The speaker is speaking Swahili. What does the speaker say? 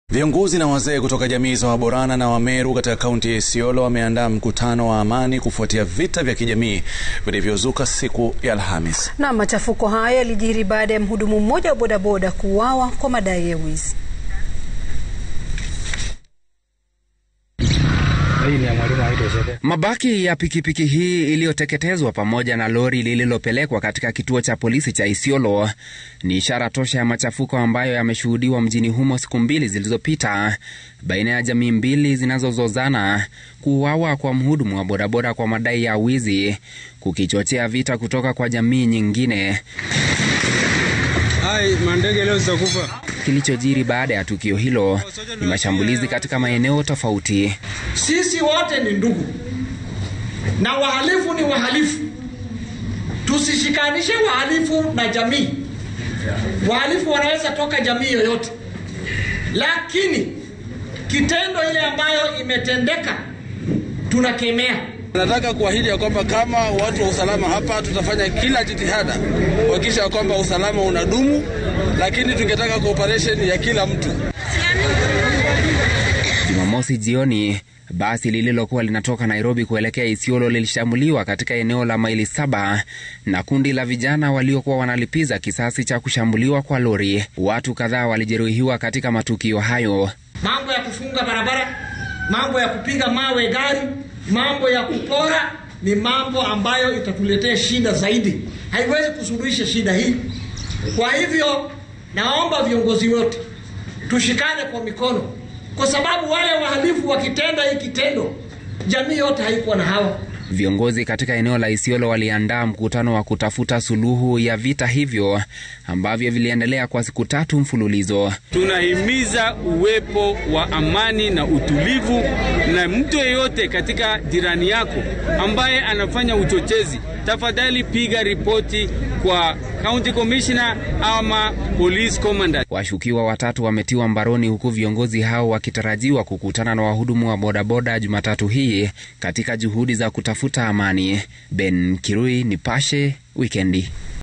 Viongozi na wazee kutoka jamii za Waborana na Wameru katika kaunti ya Isiolo wameandaa mkutano wa amani kufuatia vita vya kijamii vilivyozuka siku ya Alhamis. Na machafuko hayo yalijiri baada ya mhudumu mmoja wa bodaboda kuuawa kwa madai ya wizi. Mabaki ya pikipiki hii iliyoteketezwa pamoja na lori lililopelekwa katika kituo cha polisi cha Isiolo ni ishara tosha ya machafuko ambayo yameshuhudiwa mjini humo siku mbili zilizopita baina ya jamii mbili zinazozozana. Kuuawa kwa mhudumu wa bodaboda kwa madai ya wizi kukichochea vita kutoka kwa jamii nyingine. Hai, mandege leo zitakufa. Kilichojiri baada ya tukio hilo ni mashambulizi katika maeneo tofauti. Sisi wote ni ndugu na wahalifu ni wahalifu. Tusishikanishe wahalifu na jamii. Wahalifu wanaweza toka jamii yoyote, lakini kitendo ile ambayo imetendeka tunakemea. Nataka kuahidi ya kwamba kama watu wa usalama hapa tutafanya kila jitihada kuhakikisha ya kwamba usalama unadumu, lakini tungetaka cooperation ya kila mtu. Jumamosi jioni basi lililokuwa linatoka Nairobi kuelekea Isiolo lilishambuliwa katika eneo la maili saba na kundi la vijana waliokuwa wanalipiza kisasi cha kushambuliwa kwa lori. Watu kadhaa walijeruhiwa katika matukio hayo. Mambo ya kufunga barabara, mambo ya kupiga mawe gari, mambo ya kupora ni mambo ambayo itatuletea shida zaidi, haiwezi kusuluhisha shida hii. Kwa hivyo, naomba viongozi wote tushikane kwa mikono, kwa sababu wale wahalifu wakitenda hii kitendo, jamii yote haikuwa na hawa. Viongozi katika eneo la Isiolo waliandaa mkutano wa kutafuta suluhu ya vita hivyo ambavyo viliendelea kwa siku tatu mfululizo. Tunahimiza uwepo wa amani na utulivu, na mtu yeyote katika jirani yako ambaye anafanya uchochezi, tafadhali piga ripoti kwa county commissioner ama police commandant. Washukiwa watatu wametiwa mbaroni huku viongozi hao wakitarajiwa kukutana na wahudumu wa bodaboda Jumatatu hii katika juhudi za kutafuta amani. Ben Kirui, Nipashe Wikendi.